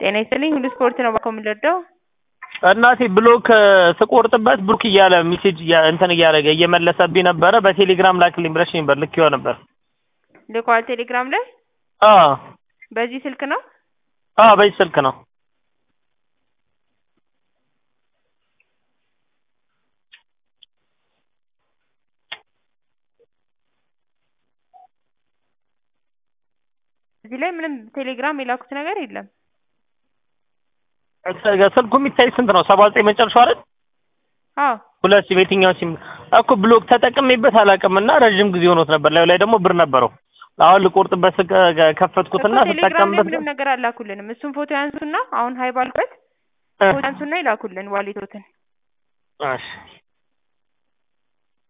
ጤና ይስጥልኝ ሁሉ ስፖርት ነው ባኮ የምንረዳው እናቴ ብሎክ ስቆርጥበት ብሎክ እያለ ሜሴጅ እንትን እያደረገ እየመለሰብኝ ነበረ። በቴሌግራም ላክልኝ ብለሽ ነበር ልኬው ነበር። ልኳል ቴሌግራም ላይ አዎ በዚህ ስልክ ነው አዎ በዚህ ስልክ ነው። እዚህ ላይ ምንም ቴሌግራም የላኩት ነገር የለም። ስልኩ የሚታይ ስንት ነው? ሰባ ዘጠኝ መጨረሻው አይደል? አዎ ሁለት ሲም የትኛው ሲም እኮ ብሎክ ተጠቅሜበት አላውቅም እና ረዥም ጊዜ ሆኖት ነበር። ላዩ ላይ ደግሞ ብር ነበረው። አሁን ልቆርጥበት ስከ- ከፈትኩትና እኮ ቴሌግራም ላይ ስጠቀምበት ምንም ነገር አላኩልንም። እሱን ፎቶ ያንሱና አሁን ሀይ ባልበት ፎቶ ያንሱና ይላኩልን ዋሌቶትን እሺ